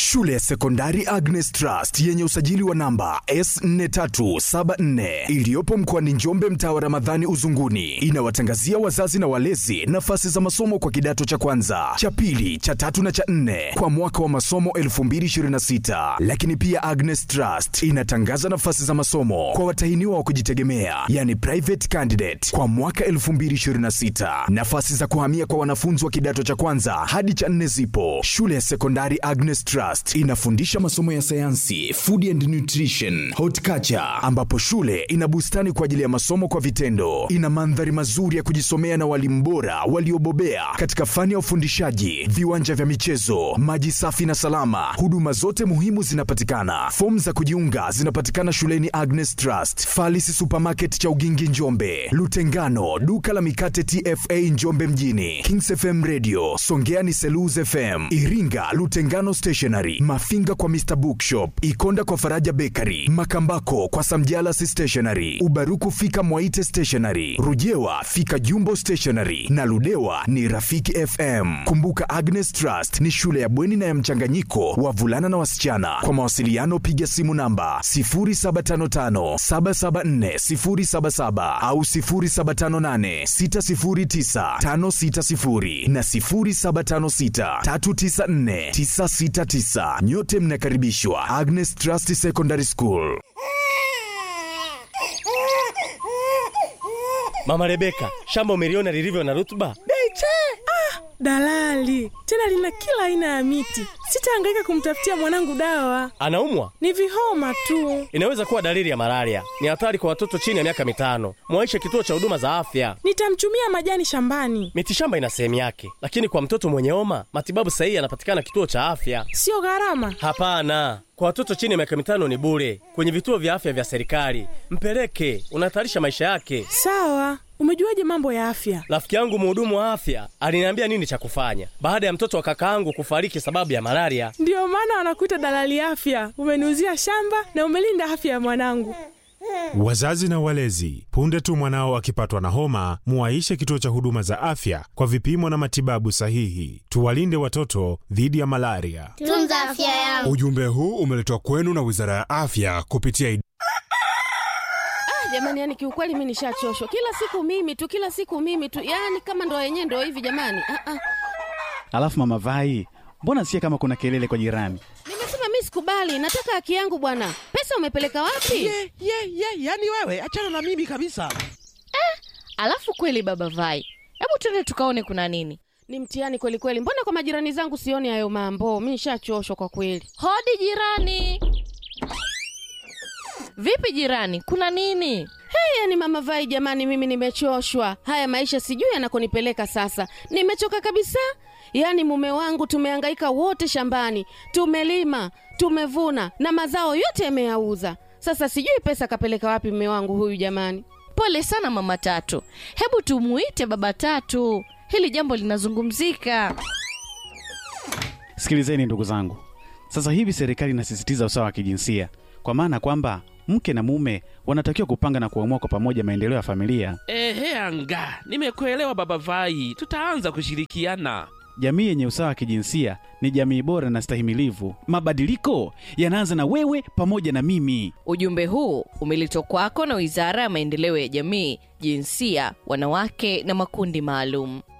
Shule ya sekondari Agnes Trust yenye usajili wa namba S4374 iliyopo mkoani Njombe, mtaa wa Ramadhani Uzunguni, inawatangazia wazazi na walezi nafasi za masomo kwa kidato cha kwanza, cha pili, cha tatu na cha nne kwa mwaka wa masomo 2026. Lakini pia Agnes Trust inatangaza nafasi za masomo kwa watahiniwa wa kujitegemea, yani private candidate kwa mwaka 2026. Nafasi za kuhamia kwa wanafunzi wa kidato cha kwanza hadi cha nne zipo. Shule ya sekondari Agnes Trust inafundisha masomo ya sayansi, food and nutrition, horticulture, ambapo shule ina bustani kwa ajili ya masomo kwa vitendo. Ina mandhari mazuri ya kujisomea na walimu bora waliobobea katika fani ya ufundishaji, viwanja vya michezo, maji safi na salama. Huduma zote muhimu zinapatikana. Fomu za kujiunga zinapatikana shuleni Agnes Trust, Falisi Supermarket cha Ugingi Njombe, Lutengano, duka la mikate TFA Njombe mjini, Kings FM Radio, Songea ni Selous FM, Iringa Lutengano Stationery, Mafinga kwa Mr Bookshop, Ikonda kwa Faraja Bakery, Makambako kwa Samjalas Stationery, Ubaruku fika Mwaite Stationery, Rujewa fika Jumbo Stationery na Ludewa ni Rafiki FM. Kumbuka Agnes Trust ni shule ya bweni na ya mchanganyiko wa vulana na wasichana. Kwa mawasiliano piga simu namba 0755774077 au 0758609560 na 0756394969. Nyote mnakaribishwa Agnes Trust Secondary School. Mama Rebeka, shamba umeliona lilivyo na rutuba? Beche! Ah, dalali tena lina kila aina ya miti. Sitahangaika kumtafutia mwanangu dawa, Anaumwa? ni vihoma tu. Inaweza kuwa dalili ya malaria. Ni hatari kwa watoto chini ya miaka mitano. Mwaishe kituo cha huduma za afya. Nitamchumia majani shambani, Mitishamba ina sehemu yake, lakini kwa mtoto mwenye homa matibabu sahihi yanapatikana kituo cha afya. sio gharama. Hapana, kwa watoto chini ya miaka mitano ni bure kwenye vituo vya afya vya serikali. Mpeleke, unahatarisha maisha yake. Sawa, umejuaje mambo ya afya? Rafiki yangu mhudumu wa afya aliniambia nini cha kufanya baada ya mtoto wa kakaangu kufariki sababu ya malaria. Ndiyo maana wanakuita dalali afya. Umeniuzia shamba na umelinda afya ya mwanangu. Wazazi na walezi, punde tu mwanao akipatwa na homa, muwaishe kituo cha huduma za afya kwa vipimo na matibabu sahihi. Tuwalinde watoto dhidi ya malaria. Tunza afya yangu. Ujumbe huu umeletwa kwenu na Wizara ya Afya kupitia id- jamani yani kiukweli mi nishachoshwa kila siku mimi tu kila siku mimi tu yani kama ndo yenyewe ndo hivi jamani ah, ah. Alafu mama Vai, mbona sikia kama kuna kelele kwa jirani? nimesema mi sikubali nataka haki yangu bwana pesa umepeleka wapi ye ye ye yani wewe achana na mimi kabisa Alafu kweli baba Vai, hebu tuende tukaone kuna nini. ni mtihani kweli kweli mbona kwa majirani zangu sioni hayo mambo mi nishachoshwa kwa kweli Hodi jirani. Vipi jirani, kuna nini? hey, yani mama vai jamani mimi nimechoshwa haya maisha sijui yanakonipeleka sasa nimechoka kabisa yaani mume wangu tumehangaika wote shambani tumelima tumevuna na mazao yote yameyauza sasa sijui pesa kapeleka wapi mume wangu huyu jamani Pole sana mama Tatu, hebu tumuite baba Tatu, hili jambo linazungumzika. Sikilizeni ndugu zangu, sasa hivi serikali inasisitiza usawa wa kijinsia, kwa maana kwamba mke na mume wanatakiwa kupanga na kuamua kwa pamoja maendeleo ya familia. ehe anga nimekuelewa baba vai tutaanza kushirikiana Jamii yenye usawa wa kijinsia ni jamii bora na stahimilivu. Mabadiliko yanaanza na wewe pamoja na mimi. Ujumbe huu umeletwa kwako na Wizara ya Maendeleo ya Jamii, Jinsia, Wanawake na Makundi Maalum.